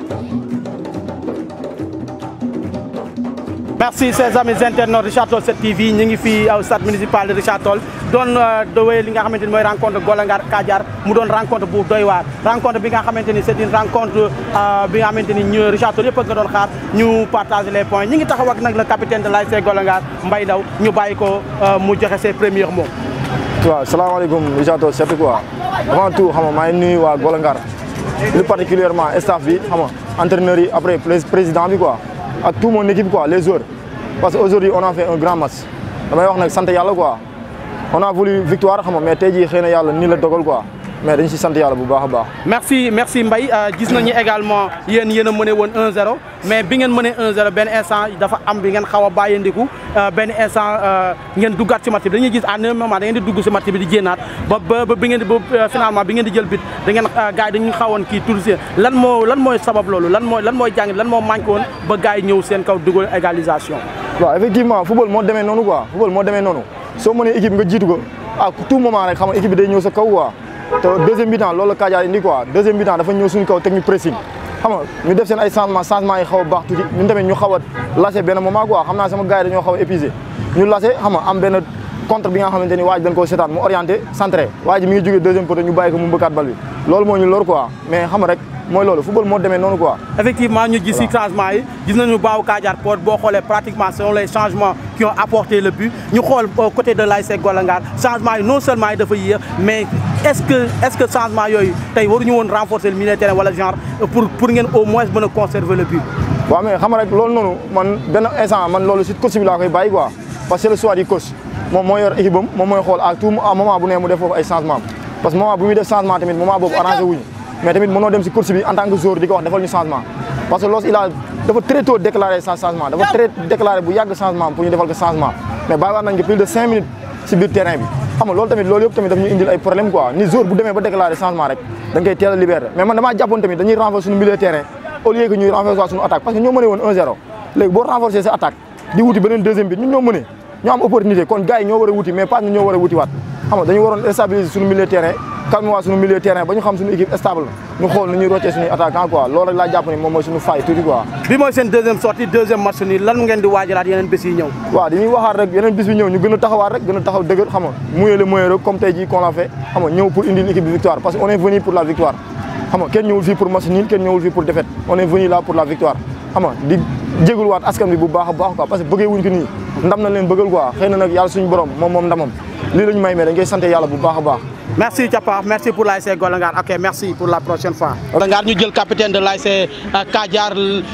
merci ses amis internautes Richard Toll 7 TV ñu ngi fii au stade municipal de Richard Toll doon dowee li nga xamante ni mooy rencontre Golangar Kadiar mu doon rencontre bu doy waar rencontre bi nga xamante ni c'est une rencontre bi nga xamante ni ñu Richard Toll yëpp nga doon xaar ñu partager les points ñi ngi taxaw ak nag le capitaine de l'ASC Golangar Mbaye Ndaw ñu bàyyi ko mu joxe ses premiers mots waaw salaamaaleykum Richard Toll 7 quoi avant tout xam nga maa ngi nuyu waa Golangar plus particulièrement staff bi xam nga entraîneurs yi après président bi quoi ak tout mon équipe quoi les joueurs parce que aujourd'hui on a fait un grand match damay wax nag sant yàlla quoi on a voulu victoire xam nga mais tey jii xëy na yàlla nii la dogal quoi mais dañ si sant yàlla bu baax a baax. merci merci Mbaye gis nañu également yéen yéen a mëne woon 1-0 mais bi ngeen mënee 1-0 benn instant dafa am bi ngeen xaw a bàyyandiku benn instant ngeen duggaat ci match bi dañuy gis à un moment da ngeen di dugg ci match bi di jéenaat ba ba bi ngeen di ba finalement bi ngeen di jël bit da ngeen gars yi dañu xawoon kii tur si lan moo lan mooy sabab loolu lan mooy lan mooy jàng lan moo manqué woon ba gars yi ñëw seen kaw dugal égalisation. waaw effectivement football moo demee noonu quoi football moo demee noonu soo mënee équipe nga jiitu ko à tout moment rek xam nga équipe bi day ñëw sa kaw quoi te deuxième mi-temps loolu la Kadiar indi quoi deuxième mi-temps dafa ñëw suñu kaw teg ñu pressing xam nga ñu def seen ay changement changement yi xaw a baax tuuti ñun tamit ñu xaw a lâché benn moment quoi xam naa sama gars yi dañoo xaw a épuisé ñu lâché xam nga am benn contre bi nga xamante ni waa ji dañ koo seetaan mu orienté centré waa ji mi ngi jógee deuxième poteau ñu bàyyi ko mu mbëkkaat bal bi loolu moo ñu lor quoi mais xam nga rek mooy loolu football moo demee noonu quoi. effectivement ñu gis ci changement yi gis nañu baaw Kadiar Pod boo xoolee pratiquement selon les changements qui ont apporté le but ñu xool côté de l'ASC Golangar changement yi non seulement yi dafa yéex mais est-ce que est-ce que changement yooyu tey waruñu woon renforcer le milieu de terrain wala genre pour pour ngeen au moins mën a conserver le but. waaw mais xam nga rek loolu noonu man benn instant man loolu ci coach bi laa koy bàyyi quoi parce que c'est le choix du coach moom moo yor équipe am moom mooy xool à tout moment bu ne mu def foofu ay changement parce que moment bu muy def changement tamit moment boobu arrangé wuñu mais tamit mënoo dem si course bi en tant que joueur di ko wax defal ñu changement parce que loolu il a dafa très tôt déclaré sa changement dafa très déclaré bu yàgg changement pour ñu defal ko changement mais bàyyi waat nañ ko plus de cinq minutes si biir terrain bi xam nga loolu tamit loolu yëpp tamit daf ñu indil ay problème quoi ni joueur bu demee ba déclaré changement rek dañ koy teel a libéré mais man damaa jàppoon tamit dañuy renforcer suñu milieu terrain au lieu que ñuy renforcer suñu attaque parce que ñoo mënee woon 1-0 léegi boo renforcer sa attaque di wuti beneen deuxième but ñun ñoo mënee ñoo am opportunité kon gars yi ñoo war a wuti mais pas ñu ñoo war a wuti waat xam nga dañu waroon stabiliser suñu milieu terrain calme waa suñu milieu terrain ba ñu xam suñu équipe stable ñu xool nu ñuy roccee suñuy attaquant quoi loolu rek laa jàpp ni moom mooy suñu faille tuuti quoi bi mooy seen deuxième sortie deuxième match nii lan ngeen di waajalaat yeneen bés yi ñëw waaw dañuy waxaat rek yeneen bis bi ñëw ñu gën a taxawaat rek gën a taxaw dëgër xam nga mouiller le moyen rek comme tey jii qu'on l'a fait xam nga ñëw pour indi une équipe de victoire parce que on est venu pour la victoire xam nga kenn ñëwul fii pour match nul kenn ñëwul fii pour défaite on est venu là pour la victoire xam nga di jégul waat askan bi bu baax a baax quoi parce que bëggee wuñ ko nii ndam na leen bëggal quoi xëy na nag yàlla suñu borom moom moom ndamam lii la ñu may mais dañ koy sant yàlla bu baax a baax merci Thiapa merci pour l'ASC Golangar ok merci pour la prochaine fois. Golangar ñu jël capitaine de l'ASC Kadiar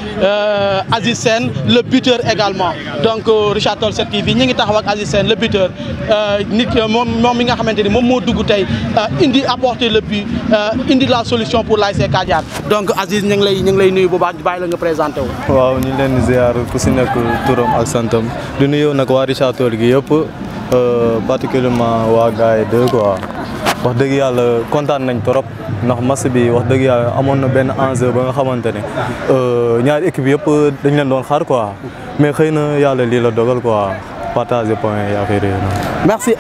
Aziz Sène le buteur également donc Richard Toll 7 TV ñi ngi taxaw ak Aziz Sène le buteur nit moom moom mi nga xamante ni moom moo dugg tey indi apporter le but indi la solution pour l'ASC Kadiar donc Aziz ñu ngi lay ñu ngi lay nuyu bu baax bàyyi la nga présenté wu. waaw ñu leen di ziar ku si nekk turam ak santam di nuyu nag waa Richard Toll gi yëpp particulièrement waa gars yi deux quoi. wax dëgg yàlla kontaan nañ trop ndax match bi wax dëgg yàlla amoon na benn enjeu ba nga xamante ne ñaari équipe yëpp dañ leen doon xaar quoi mais xëy na yàlla lii la dogal quoi partager point yi affaire yi merci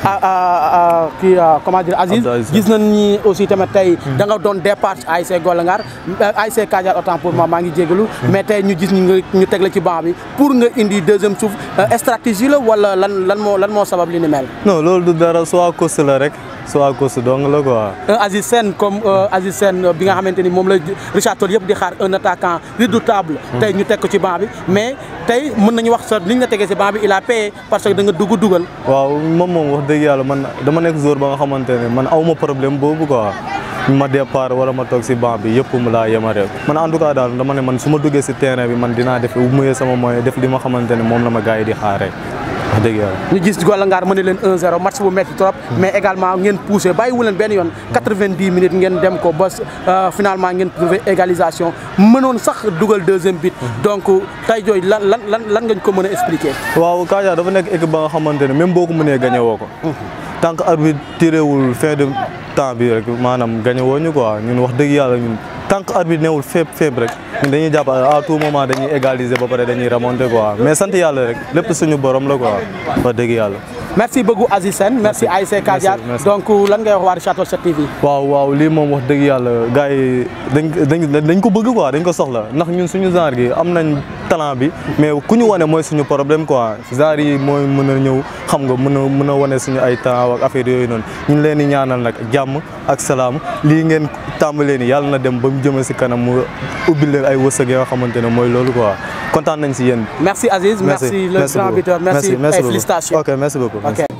à kii comment dire Aziz gis nañ ni aussi tamit tey da nga doon départ ASC Golangar ASC Kadiar autant pour moi maa ngi jégalu mais tey ñu gis ñu ñu teg la ci banc bi pour nga indi deuxième souffle stratégie la wala lan lan moo lan moo sabab li ni mel. non loolu du dara soit course la rek. soit course dong la quoi. Aziz Sène comme Aziz Sène bi nga xamante ni moom la Richard Toll yëpp di xaar un attaquant redoutable. tey ñu teg ko ci banc bi mais tey mën nañu wax sa li ñu la tegee ci banc bi il a payé parce que da nga dugg dugal. waaw moom moom wax dëgg yàlla man dama nekk joueur ba nga xamante ne man aw ma problème boobu quoi. ma départ wala ma toog ci banc bi yëpp mu laa yemale man en tout cas daal dama ne man su ma duggee ci terrain bi man dinaa def muyee sama moyen def li ma xamante ne moom la ma gars yi di xaaree. wax dëgg yàlla ñu gis Golangar mën leen 1-0 match bu metti trop mais également ngeen poussé bàyyiwu leen benn yoon 90 minutes ngeen dem ko ba finalement ngeen trouvé égalisation mënoon sax dugal deuxième but donc tey jooy lan lan lan lan nga ko mën a expliquer. waaw Kadiar dafa nekk équipe ba nga xamante ne même boo ko mënee gagné woo ko. tant que arbitre tirewul fin de temps bi rek maanaam gagné woo ñu quoi ñun wax dëgg yàlla ñun. tant que arbitre newul fépp fépp rek ñun dañuy jàpp à tout moment dañuy égaliser ba pare dañuy remonter quoi mais sant yàlla rek lépp suñu borom la quoi wax dëgg yàlla. merci beaucoup Aziz Sène merci ASC Kadiar merci. donc lan ngay wax waa Richard Toll 7 TV waaw waaw lii moom wax dëgg yàlla gars yi dañ dañ dañ ko bëgg quoi dañ ko soxla ndax ñun suñu genre gi am nañ talent bi mais ku ñu wane mooy suñu problème quoi genre yi mooy mën a ñëw xam nga mën a mën a wane suñu ay talent ak affaire yooyu noonu ñu ngi leen di ñaanal nag jàmm ak salaam lii ngeen tàmbalee ni yàlla na dem ba mu jëme si kanam mu ubbi leen ay wërsëg yoo xamante ne mooy loolu quoi kontaan nañ si yéen. merci Aziz merci, le grand beaucoup. buteur merci, merci et beaucoup. félicitations ok merci beaucoup. ok